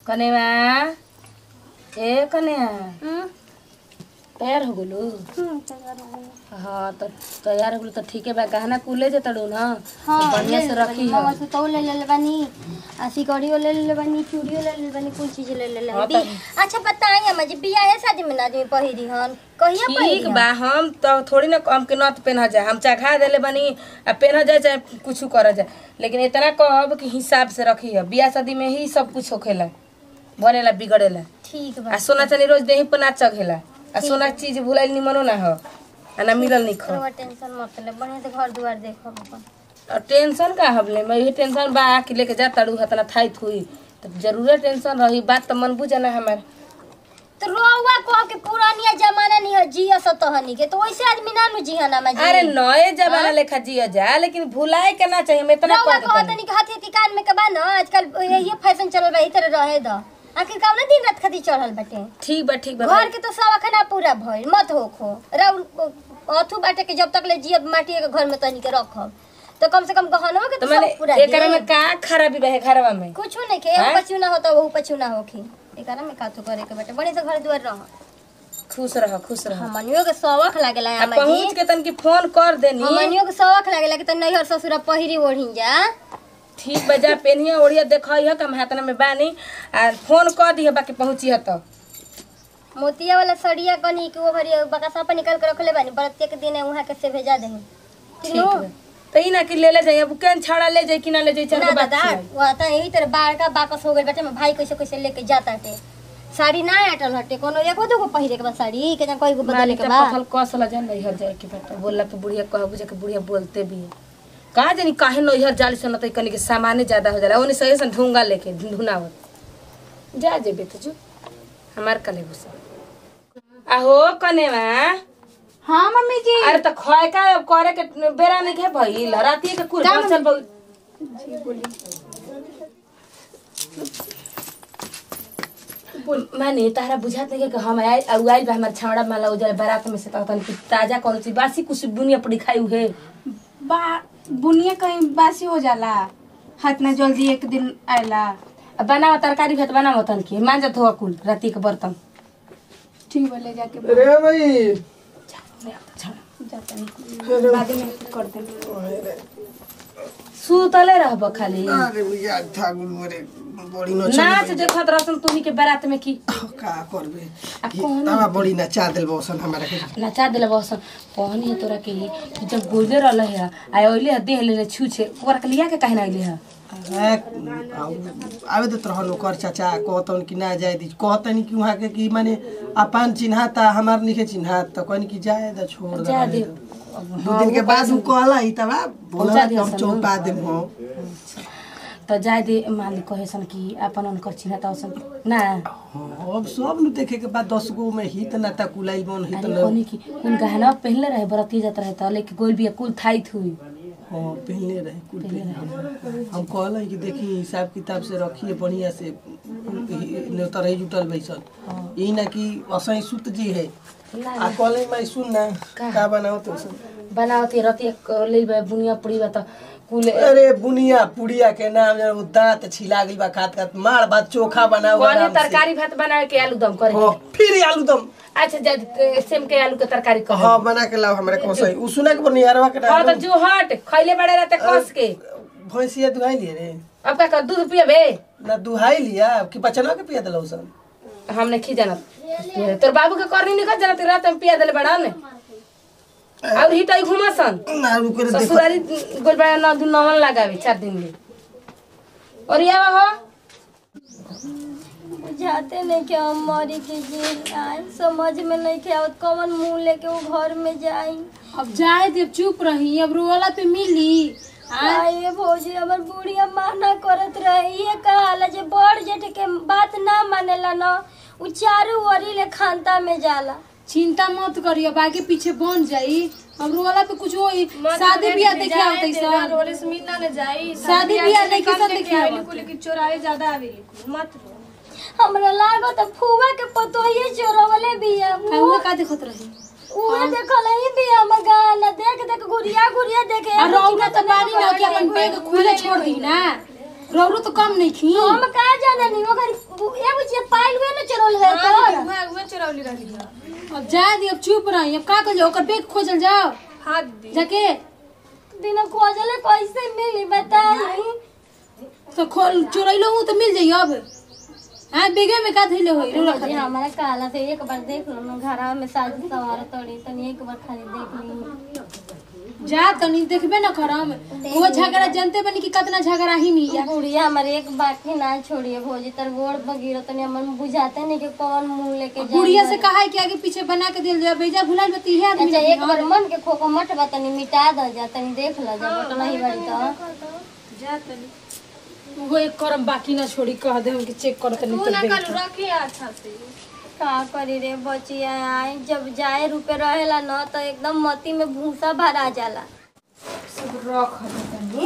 कनेवा ए कन्या तैयार हो गेलू हाँ तो तैयार हो गेलू तो ठीक है बा गहना कुले जे तड़ू ना हाँ, बढ़िया से रखी हो मवा सुतौ ले ले बानी आ सिकड़ियो ले ले बानी चूड़ियो ले ले बानी कुल चीज ले ले हाँ, बानी अच्छा बताई अम्मा जी बियाह है शादी में ना आदमी पहिरी हन कहिया ठीक पहिरी बा हम तो थोड़ी ना हम के नथ पहना जाए हम चखा देले बनी आ पहना जाए चाहे कुछ कर जाए लेकिन इतना कहब कि हिसाब से रखी है बियाह शादी में ही सब कुछ होखेला बनेला बिगड़ेला ठीक आ बा सोना चांदी रोज देही पर ना चघेला आ सोना के चीज भुलाइल निमनो ना हो आ ना मिलल नहीं खो रवा टेंशन मत ले बढ़िया से घर दुआर देखो अपन और टेंशन का हबले मैं ये टेंशन बा कि लेके जा तड़ू हतना थाई थुई तो जरूरे टेंशन रही बात तो मन बुझे ना हमार तो रोवा कह के पुरानिया जमाना नहीं है जिया सतहनी के तो वैसे आदमी ना नु जिया ना जी अरे नए जमाना लेखा जिया जा लेकिन भुलाए के ना चाहिए मैं इतना रवा कह कह देतनी। तनी के हाथी कान में के बा ना आजकल ये फैशन चल रहा है इधर रहे द आखिर का ना दिन रात खाती चढ़ल बाटे ठीक बा ठीक बा घर के तो सब खाना पूरा भइल मत होखो राउर अथु बाटे के जब तक ले जियब माटी के घर में तनी के रखब तो कम से कम गहनवा के तो तो मैंने सब पूरा एकरा में का खराबी बा है घरवा में कुछ नहीं के हैं? एगो पचुना होता वो पचुना होखी एकरा में काथु करे के बाटे बड़े से घर दुआर रह खुश रह खुश रह हमनियो के शौक लागेला आ अम्मा जी पहुंच के तनकी फोन कर देनी हमनियो के शौक लागेला कि त नैहर ससुर पहिरी ओढ़ी जा ठीक बा जा पेनिया ओढ़िया देखइह कि हम हाथना में बानी आ फोन कर दिह बाकी पहुंची तो मोतिया वाला सड़िया कनी के वो भरी बकासा पर निकाल के रखले बानी प्रत्येक दिन वहां के से भेजा देही ठीक बा तो ई ना कि ले ले जाइए अब केन छाड़ा ले जाई कि ना ले जाई चल ना के बात दादा छियाई। वहाँ त यही तरह बाढ़ का बाकस हो गई बेटे में भाई कैसे कैसे लेके जाता टे साड़ी ना अटल हटे कोनो एको दुगो पहिरे के बा साड़ी के कोई को बदले मालिक के के बा पथल कसला जान नैहर जाए के बेटा बोलला पे बुढ़िया कह बुझे के बुढ़िया बोलते भी है कहा जानी काहे नैहर जाली से न तो कनी के सामाने ज्यादा हो जाला ओने सही से ढूंगा लेके ढुनावत जा जे बेटा जो हमार कले घुसा आहो कनेवा हाँ मम्मी जी अरे त खय का करे के बेरा नहीं के भइल रातिए के कुल चल बहु माने तारा बुझात नहीं कि हम आए और आइल बा हमार छावड़ा माला उजल बारात में से कहतन कि ताजा कौन चीज बासी कुछ बुनिया पड़ी खाई हुए बा बुनिया कहीं बासी हो जाला हाथ ना जल्दी एक दिन आयला अब बनाओ तरकारी भात बनाओ तन की मांजत हो कुल राती के बर्तन ठीक बा ले जाके रे भाई जाता नहीं बाद में कर देंगे सुतले रहब खाली अरे भैया ठाकुर मोरे बड़ी न नाच देखत रहसन तुही के बारात में की का करबे आ कौन तवा बड़ी नचा देल बसन हमरा के नचा दिले बसन कहनी है तोरा के कि जब गोले रहल है आ ओइले है देह ले छू छे ओकरा के लिया के काहे ना अइले है आवे तो रहन ओकर चाचा कहतन कि ना जाए दी कहतन कि वहां के कि माने अपन चिन्हाता हमार निके चिन्हात तो कहनी कि जाए द छोड़ दे जा दे दो दिन के बाद उ कहला ई तवा बोला पहुंचा दिया हम सन, चौपा देम हो तो जाय दे मालिक कहे सन कि अपन उनकर चिन्हता सन ना अब सब नु देखे के बाद दस गो में हित ना ता कुलाई बन हित अरे न कहनी कि कुल गहना पहनले रहे बरती जात रहे तो लेके गोल बिया कुल थाई थुई हाँ पहले रहे कुल पहले हम कहल कि देखी हिसाब किताब से रखिए बढ़िया से न्योता रही जुटल बैसल यही ना कि असही सुत जी है आ कहले मैं सुन ना का बनाओ तो सब बनावती रती ले बा बुनिया पड़ी बा तो कुल अरे बुनिया पुड़िया के नाम जरा वो दांत छिला गई बा खात खात मार भात चोखा बनाओ कहनी आराम से। तरकारी भात बनावे के आलू दम करे हाँ, फिर आलू दम अच्छा जा सेम के आलू के तरकारी कह हाँ बना के लाओ हमरा को सही उ सुना के बनियारवा के हाँ तो नाम जो हट खैले बड़े रहते कस के भैंसिया दुहाई लिए रे अब का कर दूध पियबे ना दुहाई लिया कि बचनवा के पिया दिलौ सन हमने खी जानत तोर बाबू के करनी निकल जानत रात में पिया देले बड़ा ने और हिटाई घुमासन ना रुके रे देखो ससुरारी गोल बड़ा ना दू नवन लगावे चार दिन ले और ये हो बुझाते नहीं कि हम मरी के जी आए समझ में नहीं के आवत कौन मुंह लेके वो घर में जाई अब जाए जब चुप रही अब रोला पे मिली आए भौजी हमर बुढ़िया माना करत रहे ये कहाला जे बड़ जेठ के बात ना मानेला ना उ चारू ओरी ले खानता में जाला चिंता मत करिए बाकी पीछे बन जाई अब रोला पे कुछ होई शादी ब्याह देखे आवत सर रोले से मिलना न जाई शादी ब्याह देखे सब देखे आवेली आवत कुल की चोराए ज्यादा आवेली मत रो हमरा लागत फुवा के पतोहिए चोरवले बिया उहे का देखत रही उहे देखल ही बिया हमर गाना देख देख गुड़िया गुड़िया देखे आ रौना तो बानी ना कि अपन बैग खुले छोड़ दी ना रौरो तो कम नहीं खी हम का जाना नहीं ओकर ए बुझे पाइल हुए न चरोल है तो मैं उहे चुरौली रही है अब जा दी अब चुप रही अब का कर जाओ ओकर बैग खोजल जाओ हाथ दी जाके बिना खोजले कैसे मिली बताई तो खोल चुरैलो हूँ तो मिल जाइए अब हाँ बेगे में का धैले होई रौरा जी खातिर हमारा काला से एक बार देख लो ना घरा में साजी सवार तोड़ी तनी एक बार खाली देख ली जा तनी देखबे न करम वो झगड़ा जानते बनी कि कितना झगड़ा ही नहीं है बुढ़िया हमारे एक बाकी ना छोड़िए भोजी तर गोड़ बगीरो तनी हमन बुझाते नहीं कि कौन मुंह लेके जाए गुड़िया से कहा है कि आगे पीछे बना के दिल जा भेजा भुलाइल बती है आदमी अच्छा एक बार मन के खोको मत बा तनी मिटा द जा तनी देख ल जा बट नहीं बड़ी तो वो एक करम बाकी ना छोड़ी कह दे हम कि चेक कर तनी तू तो ना देख कल रखी अच्छा से का करी रे बचिया आए जब जाए रुपए रहेला न तो एकदम मती में भूसा भरा जाला सब रख दे तनी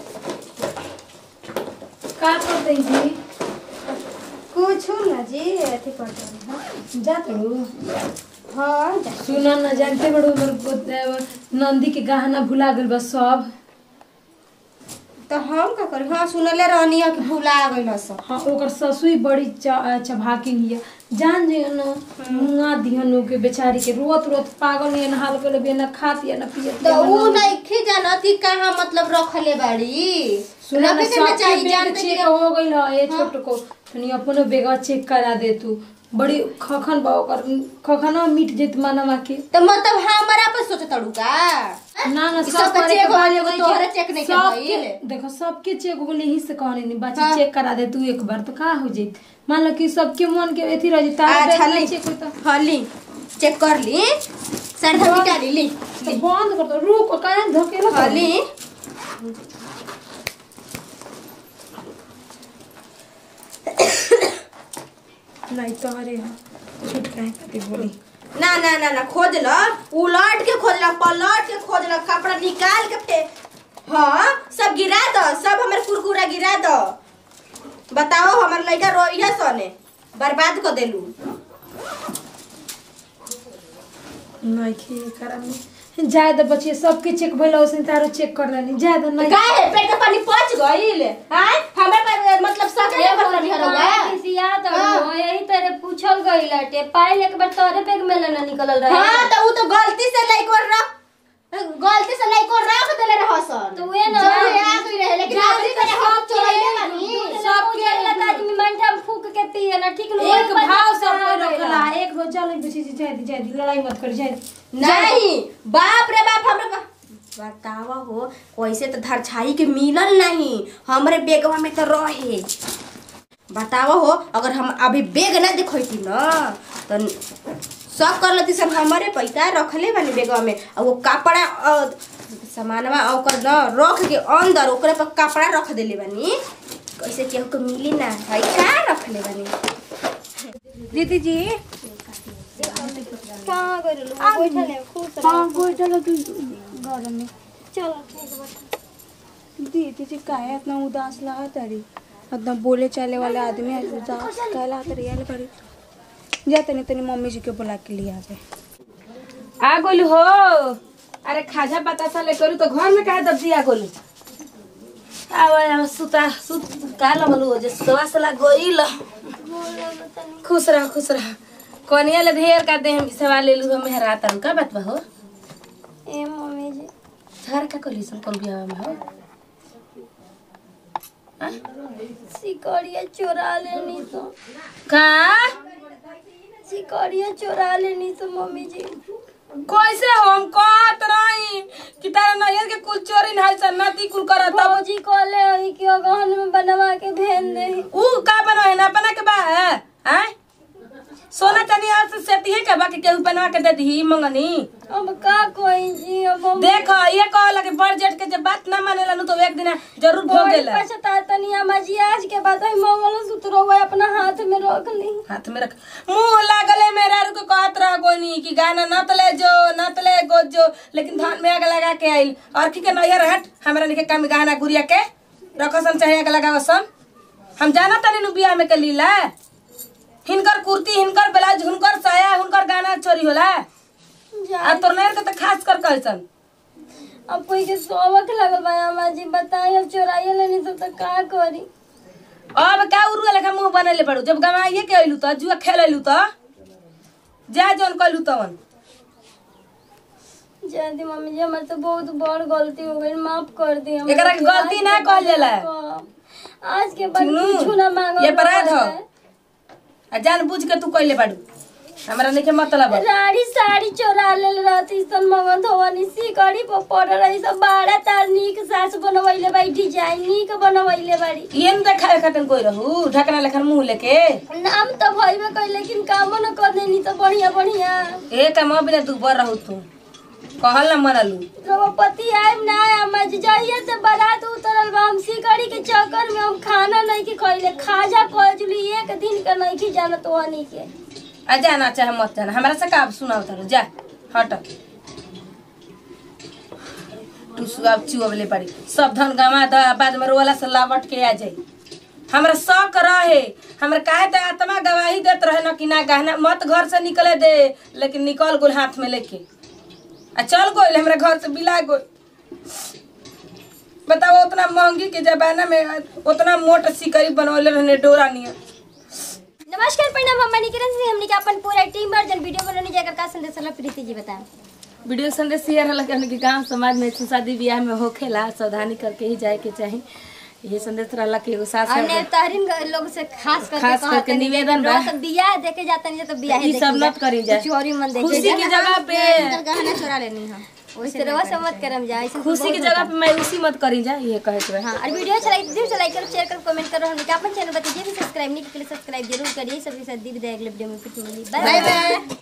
का कर दई जी कुछ ना जी अथी कर दे जा तू हाँ जा सुना ना जानते बड़ो हमर गोद- नंदी के गहना भुला गेल बस सब तो हम का करी हाँ सुनले रहनी है कि भूला गइल सब हाँ ओकर ससुई बड़ी च- चभाकिन हिया जान जे न मुआ दिहन के बेचारी के रोत रोत पागल नहीं हाल कर ले ना खात या ना पियत तो ऊ नइखे जानत कि कहाँ मतलब रखले बाड़ी सुना ना रखे के ना सबके चाहिए बेग जानते चेक कि हो गइल ह ए छोट को तनी अपनो बेगा चेक करा दे तू बड़ी खखन बा ओकर खखना मिट जेत मानवा के तो मतलब हमारा पर सोचे तड़ू का ना ना कि सब सबका करे चेक के हो बाद गइल, एगो नहीं तोहरे के- चेक नहीं के सबके- भइल। देखो सबके चेक हो गइल यही से कहने नहीं बाची हाँ। चेक करा दे तू एक बार तो का हो जाई मान लो कि सबके मन के एथी रह जाई तारा अच्छा बेग ली नहीं चेक होई तो हाँ ली चेक कर ली सरधा मिटा ली ली तो बंद कर दो रुक काहे धकेला हाँ ली नहीं तो अरे हाँ छूट काहे खातिर बोली ना ना ना ना खोज ल उलट के खोज ल पलट के खोज ल कपड़ा निकाल के फे हाँ सब गिरा दो सब हमर कुरकुरा गिरा दो बताओ हमर लड़का रोइया सने बर्बाद कर देलू नहीं खे करा में ज्यादा बचिए सबके चेक भइल ओसे तारो चेक कर लेनी ज्यादा नहीं काहे पेट के पानी पच गइल हां हमर पर मतलब सब ए कर भौजी, रहा हमारा किसिया तो हो, यही तरह पूछल गई लटे पाइल एक बार तोरे बैग में लेना निकलल रहे हां तो ऊ तो गलती से लइको रख गलती से लइको रख देले रह सन तो वे ना जब आ गई रहे लेकिन गलती से हम चोरैले बानी सब के लता आदमी मंठा में फूक के पिए ना ठीक ना एक भाव सब कोई रखला एक रोज चल बची जी जादी जादी लड़ाई मत कर जादी नहीं बाप रे बाप हमरे बा- बतावा हो कैसे तो धरछाई के मिलल नहीं हमरे बेगवा में तो रहे बतावा हो अगर हम अभी बेग ना देखती ना तो सब कर लेती सब हमारे पैसा रखले बानी बेगवा में और वो कपड़ा अ, सामानवा ओकर न रख के अंदर ओकरे पर कपड़ा रख देले बानी कैसे केहू को मिली ना भाई का रखले बानी दीदी जी कहां गइल लोग बैठल है खुश रह हाँ बैठल तू घर में चलो ठीक बा दीदी जी काहे इतना उदास लगा तारी एकदम बोले चाले वाले आदमी है उदास काहे लगा तारी आले करी जा तनी तनी मम्मी जी के बुला के लिए आवे आ गोलू हो अरे खाजा बतासा ले करू तो घर में काहे दब दिया गोलू आवा आवा सुता सुत का लगलू जे सुतवा सला गोइल खुश रह खुश रह कोनिया ले ढेर का दे हम सवाल ले लू हम हेरा तन का बात बा हो ए मम्मी जी घर का कली सन कल बियाह में हो सिकड़िया चोरा लेनी तो का सिकड़िया चोरा लेनी तो मम्मी जी कैसे हो हम कहत रही कि तारा नैयर के कुल चोरी नहीं सन नती कुल करत तब भौजी कहले हई कि अगहन में बनवा के भेज दे ऊ का बनो है ना बना के बा है हैं? सोना चांदी आज से सेती है के बाकी केहू बनवा के दे दी मंगनी अब का कोई जी अब हम देखो ये कहला कि बड़ जेठ के जब बात ना मानेला नु तो एक दिन जरूर भोगेला पछता तनी हम जी आज के बाद ही मंगल सूत्र हुआ अपना हाथ में रख ली हाथ में रख मुंह लागले मेरा रुक कहत रह गोनी कि गाना नत ले जो नत ले गो जो लेकिन धान में आग लगा के आइल और की के नैयर हट हमरा निके कम गाना गुरिया के रखसन चाहे आग लगावसन हम जाना तनी नु बियाह में के लीला हिनकर कुर्ती हिनकर ब्लाउज हुनकर साया हुनकर गाना चोरी होला जा आ तोर नैयर के तो खास कर कहसन अब कोई के सोवक लगल बा अम्मा जी बताई अब चोराइए लेनी सब तो का करी अब का उरुआ लेखा मुंह बनैले पड़ू जब गवाइए के अइलू त जुआ खेल अइलू त जा जौन कइलू तवन जयंती मम्मी जी हमारे तो बहुत बड़ गलती हो गई माफ कर दी हमरा एकरा के के। गलती आज ना के कहल बाद जाला। ना- आज के बाद चिन्नू, कुछ ना मांगो ये अपराध हो। आ जान बुझ के तू कइले बाड़ू हमरा नइखे मतलब है। राड़ी साड़ी चोरा लेल रहती सन मगन धोवनी सीकड़ी पर पड़ रही सब बाड़ा तार नीक सास बनवैले बाई डिजाइन नीक बनवैले बाड़ी ये न देखावे खातिर कोई रहू ढकना लेखन मुंह लेके नाम तो भइबे कई लेकिन कामो न कर देनी तो बढ़िया बढ़िया ए काम बिना तू बर रहू तू कहल न मनलू द्रौपदी आइम ना अम्मा जी जाइए से बारात उतरल बा हम सीकड़ी के चक्कर में हम खाना नहीं की खइले खाजा कजुली एक दिन के नहीं की जानत वनी के आ जाना चाहे मत जाना हमरा से का सुनाओ तारू जा हट तू सुआब चुअबले पड़ी सब धन गवा द बाद में रोवाला से लावट के आ जाई हमरा शौक रहे हमरा काहे त आत्मा गवाही देत रहे न कि ना गहना मत घर से निकले दे लेकिन निकल गोल हाथ में लेके आ चल गोल हमरा घर से बिला गोल बताओ उतना महंगी के जमाना में उतना मोट सिकरी बनवले रहने डोरा नियर नमस्कार प्रणाम हम मणिकरण सिंह हमने के अपन पूरा टीम वर्जन वीडियो बनाने जाकर का संदेश होला प्रीति जी बताएं वीडियो संदेश शेयर होला कि हमने गांव समाज में शादी ब्याह में होखेला सावधानी करके ही जाए के चाही ये संदेश रहला कि एगो सास और नेतारिन लोग से खास करके खास करके कहतनी कि निवेदन बा। रोज सब बियाह देखे जाता नहीं तो बियाह ई सब मत करी जा चोरी मन देखे खुशी की जगह पे गहना चोरा लेनी है वैसे रवा से मत करम जा ऐसे खुशी की जगह पे मैं उसी मत करी जा ये कहे के बा। हाँ और वीडियो अच्छा लगे तो दिल से लाइक करो शेयर करो कमेंट करो हम अपन चैनल बताइए भी सब्सक्राइब नहीं किया सब्सक्राइब जरूर करिए सबके साथ दी विदाई अगले वीडियो में फिर मिली बाय बाय